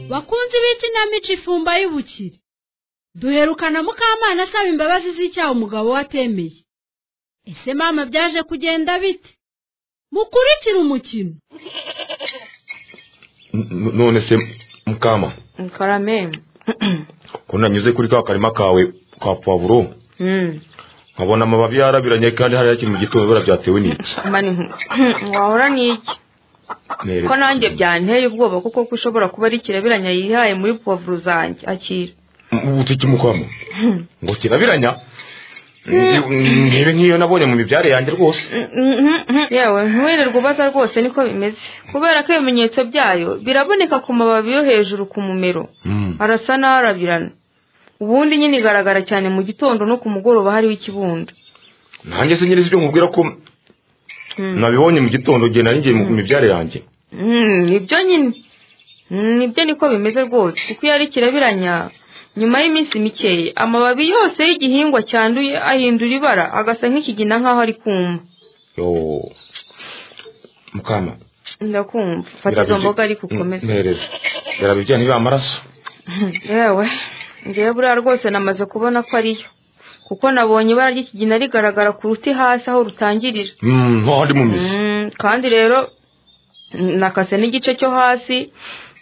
bakunzi b'ikinamico ifumba y'ubukire duherukana mukamana asaba imbabazi z'icyaha umugabo we atemeye ese mama byaje kugenda bite mukurikire umukino none se mukama karame ko nanyuze kuri ka karima kawe ka puwavuro nkabona amababi yarabiranye kandi hariya kiri mu gitondo byatewe n'iki wahora n'iki ko nanjye byanteye ubwoba kuko ko ushobora kuba ari ikirebiranya yihaye muri puwavuro zanjye akira ubuti kimukamo ngo kirabiranya niba nk'iyo nabonye mu mibyare yanjye rwose yewe ntiwirirwe ubaza rwose niko bimeze kubera ko ibimenyetso byayo biraboneka ku mababi yo hejuru ku mumero arasa n'arabirana ubundi nyine igaragara cyane mu gitondo no ku mugoroba hariho ikibundo nanjye se nyirizi ibyo nkubwira ko nabibonye mu gitondo igihe nari ngiye mu mibyare yanjye ibyo nyine nibyo niko bimeze rwose kuko iyo ari kirabiranya nyuma y'iminsi mikeya amababi yose y'igihingwa cyanduye ahindura ibara agasa nk'ikigina nk'aho ari kumva mukama ndakumva fata izo mboga ariko ukomeze mpereza birabijya niba amaraso yewe ngewe buriya rwose namaze kubona ko ariyo kuko nabonye ibara ry'ikigina rigaragara ku ruti hasi aho rutangirira ntahandi mu mizi kandi rero nakase n'igice cyo hasi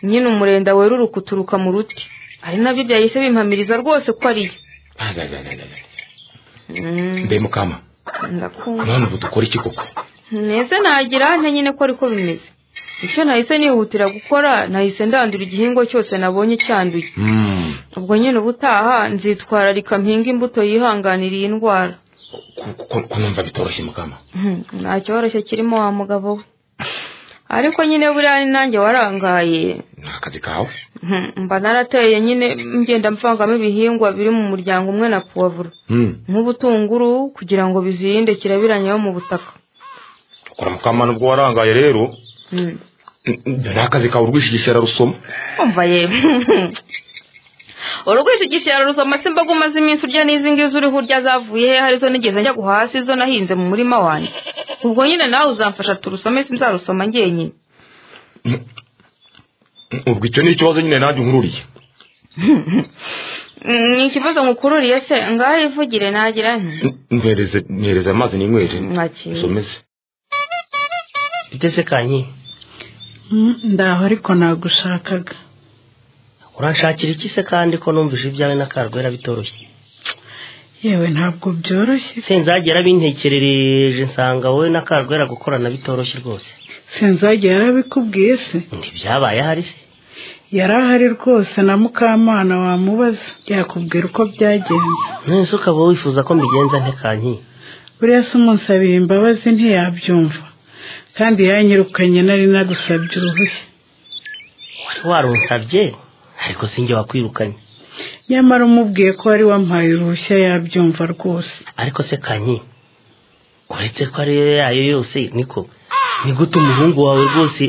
nyine umurenda weruruka uturuka mu ruti ari nabyo byahise bimpamiriza rwose ko ariyo mbe mukama none ubu dukora iki koko neza nagira nte nyine ko ariko bimeze icyo nahise nihutira gukora nahise ndandura igihingwa cyose nabonye cyanduye ubwo nyine ubutaha nzitwararika mpinga imbuto yihanganira iyi ndwara ko numva bitoroshye mukama nta cyoroshye kirimo wa mugabo we ariko nyine buriya ni nanjye warangaye ni akazi kawe mba narateye nyine ngenda mvangamo ibihingwa biri mu muryango umwe na puwavuro nk'ubutunguru kugira ngo bizirinde kirabiranya yo mu butaka ukora mukamana ubwo warangaye rero ni akazi kawe urwishigisha rusoma umva yewe urwishigisha rusoma se mbaga umaze iminsi urya n'izi ngizi uriho urya zavuye he harizo nigeze njya guhasi izo nahinze mu murima wanjye ubwo nyine nawe uzamfasha turusome sinzarusoma ngenyine ubwo icyo ni ikibazo nyine nanjye nkururiye ni ikibazo nkukururiye se ngaho ivugire nagira nti mpereze amazi n'inywere usomeze igeze kanyi ndaho ariko nagushakaga uranshakira iki se kandi ko numvise ibyawe n'akarwera bitoroshye yewe ntabwo byoroshye sinzagera bintekerereje nsanga wowe na karwera gukorana bitoroshye rwose sinzagera yarabikubwiye se ntibyabaye ahari se yari ahari rwose na mukamana wamubaza yakubwira uko byagenze none ukaba wifuza ko mbigenza ntekanyi buriya se umunsabira imbabazi ntiyabyumva kandi yanyirukanye nari nagusabye uruhushya wari warunsabye ariko sinjye wakwirukanye nyamara umubwiye ko wari wampaye uruhushya yabyumva rwose ariko se kanyi uretse ko ariyo yayo yose niko ni gute umuhungu wawe rwose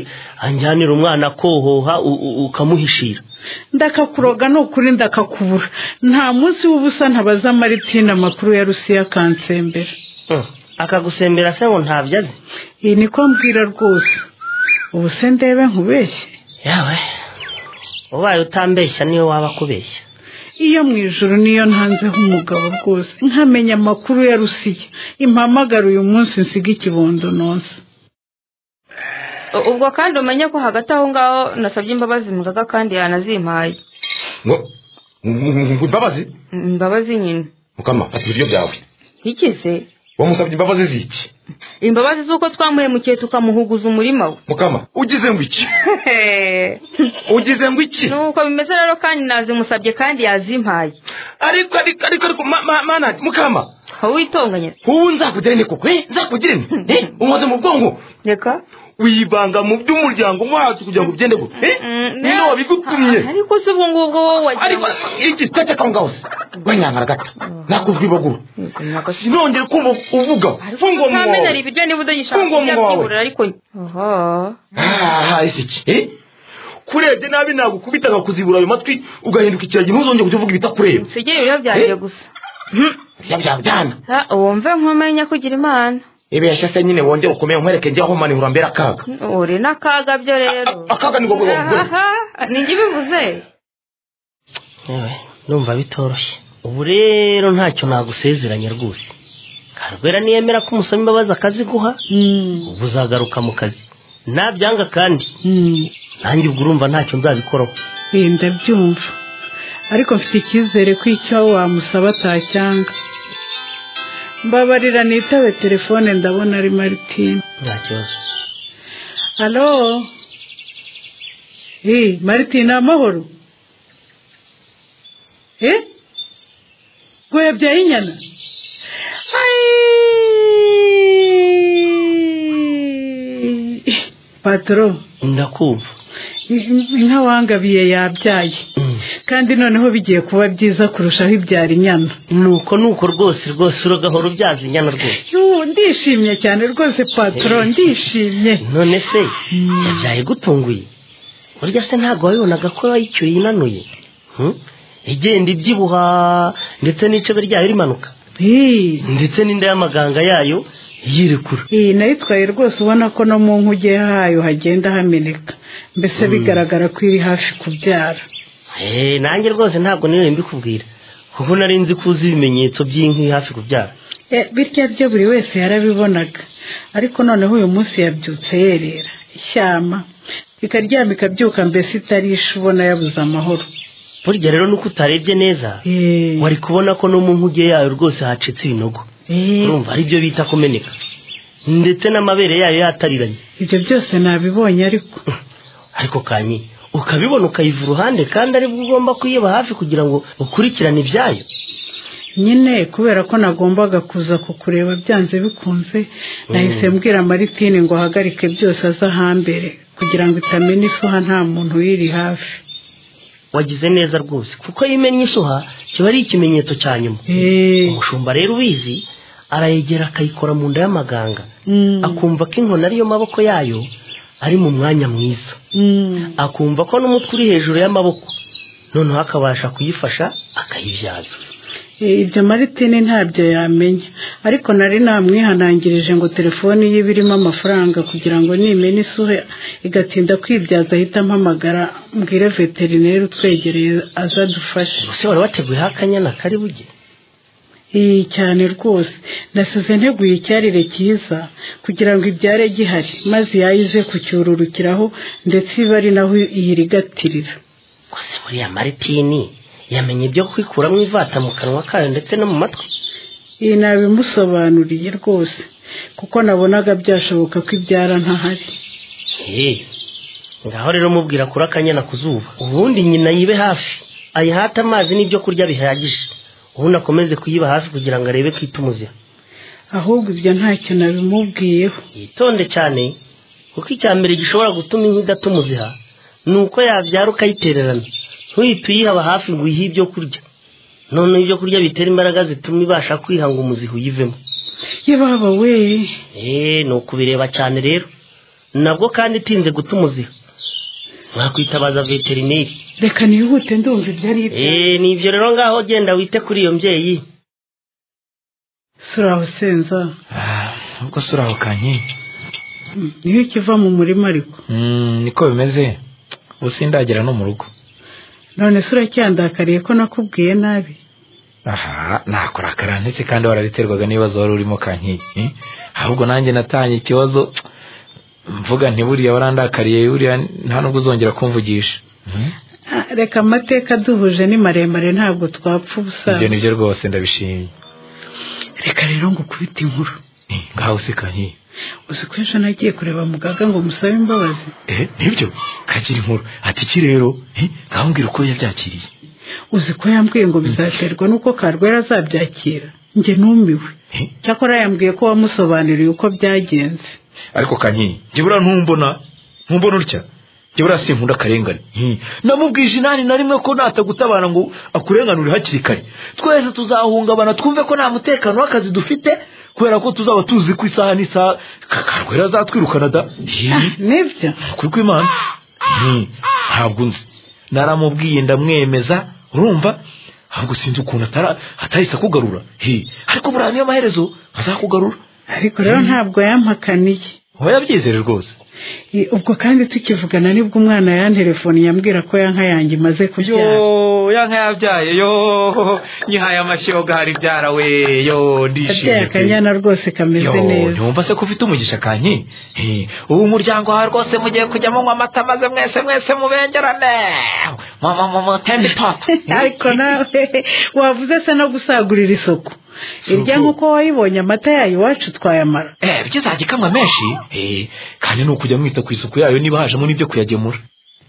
anjyanira umwana kohoha ukamuhishira ndakakuroga ni ukuri ndakakubura nta munsi w'ubusa ntabaza maritina amakuru ya rusiya akansembera akagusembera se ngo ntabyo azi iyi niko mbwira rwose ubu se ndebe nkubeshye yawe ubaye utambeshya niyo waba kubeshya iyo mu ijoro niyo ntanzeho umugabo rwose nkamenya amakuru ya rusiya impamagara uyu munsi nsiga ikibondo nonsa ubwo kandi umenye ko hagati aho ngaho nasabye imbabazi mugaga kandi yanazimpaye imbabazi imbabazi nyine mukama fata ibiryo byawe igeze wamusabye imbabazi z'iki imbabazi z'uko twamuhemukiye tukamuhuguza umurima we mukama ugize ngo iki ugize ngo iki nuko bimeze rero kandi nazimusabye kandi yazimpaye ariko ariko ariko ariko mana mukama witonganya ubu nzakugire ne koko nzakugire ne umaze mu bwonko reka wibanga mu by'umuryango wacu kugira ngo ugende gute niyo wabigutumye ariko se ubwo ngubwo wowe wagira ariko iki kajya aho ngaho se rwanyankara gato nakuzwa ibaguru sinongere kumva uvuga funga umunwa wawe ntamenyera ibiryo niba udagishaka Funga umunwa wawe. kubyiburira ariko aha aha ese iki eh? kurebye nabi nagukubita akakuzibura ayo matwi ugahinduka ikiragi ntuzongere kujya uvuga ibitakureba nsigere ibiryo byanjye gusa byabyabwana Ah, wumve nkumenya kugira imana ibeshe se nyine wongere ukomeye nkwereke njye aho manihura mbere akaga uri n'akaga byo rero A- akaga ni ngo ngo- ngo- Aha, nijye ubivuze Yewe, ndumva bitoroshye ubu rero ntacyo nagusezeranya rwose karwera niyemera ko umusoma imbabazi akazi guha ubu uzagaruka mu kazi nabyanga kandi nanjye ubwo urumva ntacyo nzabikoraho wenda byumva ariko mfite icyizere ko icyo wamusaba atacyanga mbabarira nitabe telefone ndabona ari maritine nta kibazo alo eh maritine amahoro eh rwebyaye inyana Ayi! patoro ndakumva inka wangabiye yabyaye Mm. kandi noneho bigiye kuba byiza kurushaho ibyara inyana nuko nuko rwose rwose uragahora ubyaza inyana rwose Yuh, ndishimye cyane rwose patoro ndishimye none se yabyaye gutunguye burya se ntabwo wabibonaga ko yayicyuye inanuye Hmm? igenda ibyibuha ndetse n'icebe ryayo rimanuka Hey, ndetse n'inda y'amaganga yayo yirekura iyi nayitwaye rwose ubona ko no mu nkuge hayo hagenda hameneka mbese bigaragara ko iri hafi kubyara Eh, nanjye rwose ntabwo niyo mbikubwira kuko nari nzi ko uzi ibimenyetso by'inkwi hafi kubyara Eh, bitya byo buri wese yarabibonaga ariko noneho uyu munsi yabyutse yerera ishyama ikaryama ikabyuka mbese itarisha ubona yabuze amahoro burya rero nuko utarebye neza Eh, wari kubona ko no mu nkuge yayo rwose hacitse ibinogo eh, urumva ari byo bita kumeneka ndetse n'amabere yayo yatariranye ibyo byose nabibonye ariko ariko kanyi ukabibona ukayiva uruhande kandi ari bwo ugomba kuyeba hafi kugira ngo ukurikirane ibyayo nyine kubera ko nagombaga kuza kukureba byanze bikunze nahise mbwira maritine ngo ahagarike byose aze ahambere kugira ngo itamena isuha nta muntu uyiri hafi wagize neza rwose kuko iyo imennye isuha kiba ari ikimenyetso cya nyuma Eh, umushumba rero ubizi arayegera akayikora mu nda y'amaganga mm, akumva ko inkoni ariyo maboko yayo ari mu mwanya mwiza mm, akumva ko n'umutwe uri hejuru y'amaboko noneho akabasha kuyifasha akayibyaza eh, ibyo maritine ntabyo yamenya ariko nari namwihanangirije ngo telefone ye iba irimo amafaranga kugira ngo nimena isuhe igatinda kwibyaza ahita ampamagara mbwire veterineri utwegereye aze adufashe ubuse wari wateguyeho akanyana kari bujye iyi cyane rwose nasize nteguye icyarire cyiza kugira ngo ibyare gihari maze yayize kucyururukiraho ndetse iba ari naho iyirigatirira gusa buriya maritini yamenye ibyo kwikuramo ivata mu kanwa kayo ndetse no mu matwi iyi nabimusobanuriye rwose kuko nabonaga byashoboka ko ibyara ntahari Hey, ngaho rero mubwira kuri akanyana ku zuba ubundi nyina yibe hafi ayihate amazi n'ibyo kurya bihagije ubundi akomeze kuyiba hafi kugira ngo arebe ko itumuziha ahubwo ibyo ntacyo nabimubwiyeho yitonde cyane kuko icya mbere gishobora gutuma inka idatumuziha ni uko yabyara ukayitererana ntuyite uyiha hafi ngo uyihe ibyo kurya noneho ibyo kurya bitera imbaraga zituma ibasha kwihanga umuziha uyivemo yababa we eee ni ukubireba cyane rero nabwo kandi itinze guta umuziha mwakwitabaza veterineri reka nihute ndumva ibyo ari ibyo eee ni ibyo rero ngaho genda wite kuri iyo mbyeyi suraho senza ubwo si uraho kanyi Mm, niyo ikiva mu murima ariko niko bimeze ubu sindagera no mu rugo none se uracyandakariye ko nakubwiye nabi aha nakora ndetse kandi warariterwaga n'ibibazo wari urimo kanyi eh? ahubwo nanjye natanye ikibazo mvuga ntiburiya warandakariye buriya nta nubwo uzongera kumvugisha Hmm? Ah, reka amateka duhuje ni maremare ntabwo twapfa ubusa ibyo nibyo rwose ndabishimye reka rero ngo ukubite inkuru Eh, ngaho si kanyi uzi ko ejo nagiye kureba muganga ngo musabe imbabazi Eh, nibyo kagira inkuru ati iki rero eh, ngaho mbwira uko yabyakiriye uzi ko yambwiye ngo bizaterwa n'uko karwera azabyakira njye numiwe Eh? cyakora yambwiye ko wamusobanuriye uko byagenze ariko kanyi njye buriya ntumbona ntumbona utya njye buriya sinkunda akarengane Hmm. namubwije inani na rimwe ko natagutabara ngo akurenganure hakiri kare twese tuzahungabana twumve ko nta mutekano w'akazi dufite kubera ko tuzaba tuzi ko isaha n'isaha Ka- karwera azatwirukana da ah Hi. nibyo ukuri kw'imana Hmm. ntabwo nzi naramubwiye ndamwemeza urumva ahubwo sinzi ukuntu atara atahise akugarura he ariko buriya niyo maherezo azakugarura ariko rero ntabwo yampakaniye uba yabyizere rwose Eh, ubwo kandi tukivugana nibwo umwana yanterefoni yambwira ko yanka yanjye imaze kubyara yo yanka yabyaye yo nyihaye amashyiga hari ibyara we yo yabyaye ndishimye pe akanyana rwose kameze neza ntiwumva se ko ufite umugisha kanyi He, ubu umuryango wawe rwose mugiye kujya munywa amata maze mwese mwese mubengerane mama mama temba itoto ariko nawe wavuze se no gusagurira isoko irya nk'uko wayibonye amata yayo iwacu twayamara eh ibyo uzajya ikamwa menshi Eh, kandi ni ukujya mwita ku isuku yayo niba hajemo n'ibyo kuyagemura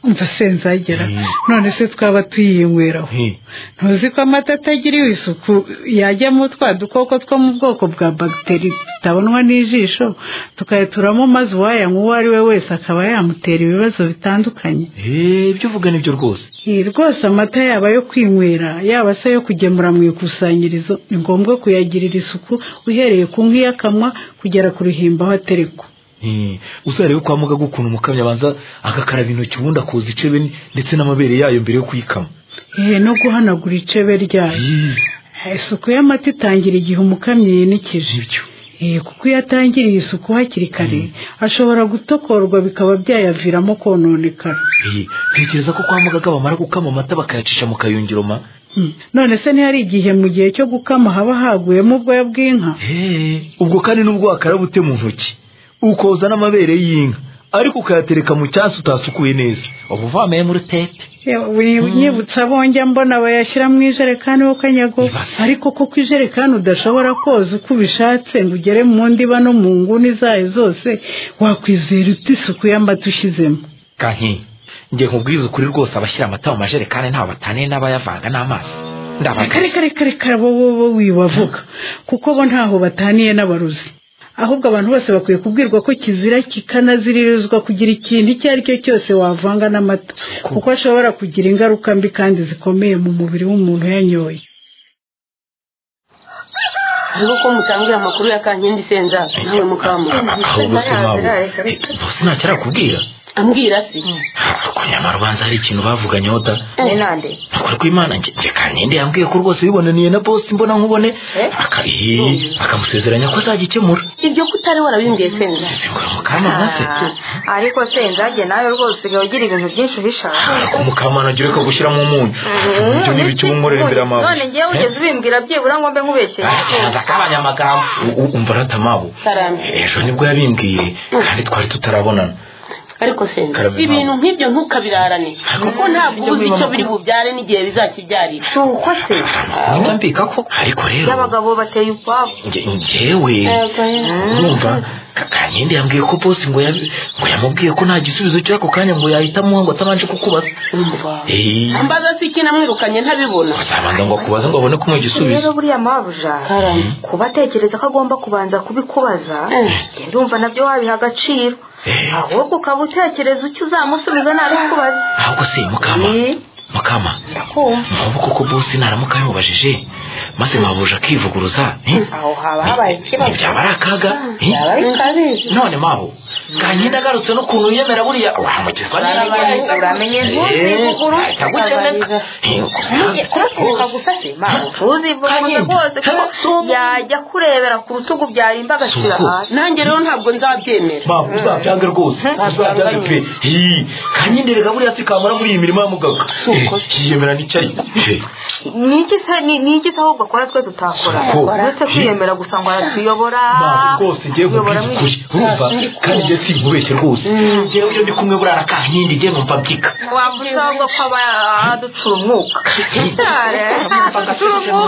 umva senzagera Mm. none se twaba tuyinyweraho He, ntuzi ko amata atagiriwe isuku yajyamo twa dukoko two mu bwoko bwa bagiteri tutabonwa n'ijisho tukayaturamo maze uwayanywa uwo ari we wese akaba yamutera ibibazo bitandukanye eh, ibyo uvuga nibyo rwose Iyi rwose amata yaba ayo kwinywera yaba se ayo kugemura mu ikusanyirizo ni ngombwa kuyagirira isuku uhereye ku nk'iyakamwa kugera ku ruhimba aho aterekwa uzarebe kwa mugaga ukuntu umukamyi abanza agakaraba intoki ubundi akoza icebe ni- ndetse n'amabere yayo mbere yo kuyikama yewe no guhanagura icebe ryayo Ih, isuku y'amata itangira igihe umukamyi yinikije nibyo Eh, kuko iyo atangiriye isuku hakiri kare ashobora gutokorwa bikaba byayaviramo kononekara Ih, ntekereza ko kwa mugaga bamara gukama amata bakayacisha mu kayungiro ma Mm. none se ntihari igihe mu gihe cyo gukama haba haguyemo ubwoya bw'inka Eh, ubwo kandi n'ubwo wakaraba ute mu ntoki ukoza n'amabere y'inka ariko ukayatereka mu cyasi utasukuye neza uba uvameyemo urutete nyibutsa abonjya mbona bayashyira mu ijerekani ho kanyago Ibase. ariko koko ijerekani udashobora koza uko ubishatse ngo ugere mu ndiba no mu nguni zayo zose wakwizera uti isuku y'amata ushyizemo kanki njye nkubwiza ukuri rwose abashyira amata mu majerekani ntawe bataniye n'abayavanga n'amazi ndabaga kare kare kare kare bo bo bo wibavuga kuko bo ntaho bataniye n'abaruzi ahubwo abantu bose bakwiye kubwirwa ko kizira kikanaziririzwa kugira ikintu icyo ari cyo cyose wavanga n'amata kuko ashobora kugira ingaruka mbi kandi zikomeye mu mubiri w'umuntu yanyoye Hariho ko mutambwira amakuru ya kankindi senza nawe mukamuha ahubwo sinabwo ntacyo arakubwira ambwira se ko nyamara ubanza hari ikintu bavuganye da ni nande nakora ko imana nge nge kankindi yambwiye ko rwose bibonaniye na bosi mbona nkubone Eh? aka- eh, akamusezeranya ko azagikemura ibyo ko utari warabimbwiye senza singura mukamana se ariko se nzajye nawe rwose usigaye ugira ibintu byinshi uhisha ariko mukamana agira ko gushyira mu munyu ibyo ni ibiki umumurira imbere amabuye none njyewe ugeze ubimbwira byibura ngo mbe nkubeshye arakenza k'abanyamagambo U- u- umva aratamabo karame ejo nibwo yabimbwiye kandi twari tutarabonana ariko senza Karame ibintu impamvu. nk'ibyo ntukabirarane kuko ntabwo uba uzi icyo biri bubyare n'igihe bizakibyarira uko se nijya mbika ko ariko rero abagabo bateye ubwabo nge- ngewe urumva Ka- kankindi yambwiye ko bosi ngo yabi- ngo yamubwiye ko nta gisubizo cy'ako kanya ngo yahita amuha ngo atabanje kukubaza Eh, mbaza se iki namwirukanye ntabibona azabanza ngo akubaze ngo abone kumuha igisubizo rero buriya mabuja karame kuba atekereza ko agomba kubanza kubikubaza njye ndumva nabyo wabiha agaciro ahubwo ukaba utekereza icyo uzamusubiza nabikubaza ntabwo se mukama mukama ndakumva ntubu koko bosi naramuka yamubajije maze mabuje akivuguruza eh? aho haba habaye ikibazo byaba ari akaga eh? byaba bikabizi none mabo kanyine agarutse n'ukuntu yemera buriya wamugizwa Uramenye- uramenye ntuzivuguruse, gukeneka Ntujye- kuratereka gusa se mawe ntuzivuguruze Kanyine, rwose hano, ko sumu. yajya kurebera ku rutugu byarimba agashyira Sumu. hasi nanjye rero ntabwo nzabyemera mabo uzabyange rwose uzabyange pe Hi, kanyine reka buriya sikamara muri iyi mirimo ya mugaga yiyemera n'icyayi Eh, ni iki se ni ni iki se ahubwo akora twe tutakora Sumu. uretse kwiyemera gusa ngo aratuyobora mabo rwose ngiye kubwira mu ukuri urumva kandi njye sinkubeshye rwose ngewe iyo ndi kumwe buriya na kankindi njye numva mbyika wambuza ahubwo ko aba aducura umwuka ducura cyane umwuka ducura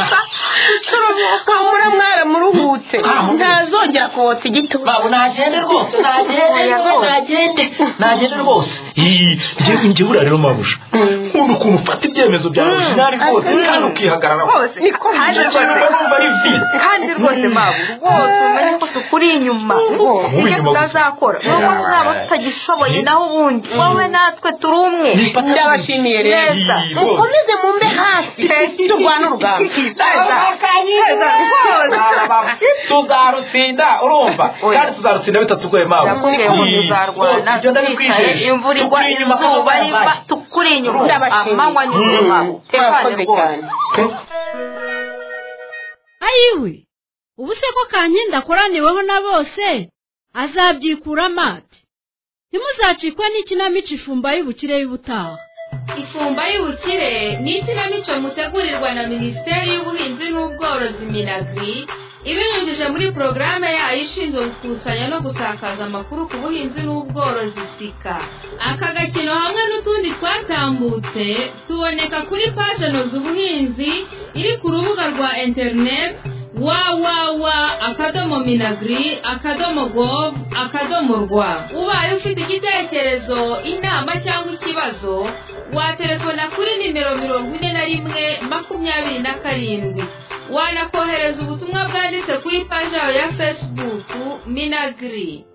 umwuka mura mwaramuruhutse ntazongera kotsa igituba babo nagende rwose nagende rwose nagende nagende rwose njyewe njyewe rero mabuja nkunda ukuntu ufata ibyemezo byawe sinari rwose kandi ukihagarara rwose kandi rwose numva ari vide kandi rwose mabu rwose umenye ko tukuri inyuma Uri icyo inyuma gusa. tutazakora ni uko tuzaba tutagishoboye naho ubundi wowe natwe turi umwe ndabashimiye rero neza mukomeze mumbe hafi turwana urugamba Neza. Neza rwose tuzarutsinda urumva Oya. kandi tuzarutsinda bitatu rwema ndakubwiye ngo tuzarwana twicaye imvura igwa izuba riva tukuri inyuma amanywa n'izuba tekane bigane ayiwe ubu se ko kankindi akoraniweho na bose azabyikura amate ntimuzacikwe n'ikinamico ifumba y'ubukire y'ubutaha ifumba y'ubukire ni ikinamico mutegurirwa na minisiteri y'ubuhinzi n'ubworozi minagri ibinyujije muri porogaramu yayo ishinzwe gukusanya no gusakaza amakuru ku buhinzi n'ubworozi sika aka gakino hamwe n'utundi twatambutse tuboneka kuri paje noza ubuhinzi iri ku rubuga rwa interineti wawawa akadomo minagri akadomo gov akadomo rwa ubaye ufite igitekerezo inama cyangwa ikibazo waterefona kuri nimero mirongo ine na rimwe makumyabiri na karindwi wanakohereza ubutumwa bwanditse kuri paji yawe ya fesibuku minagiri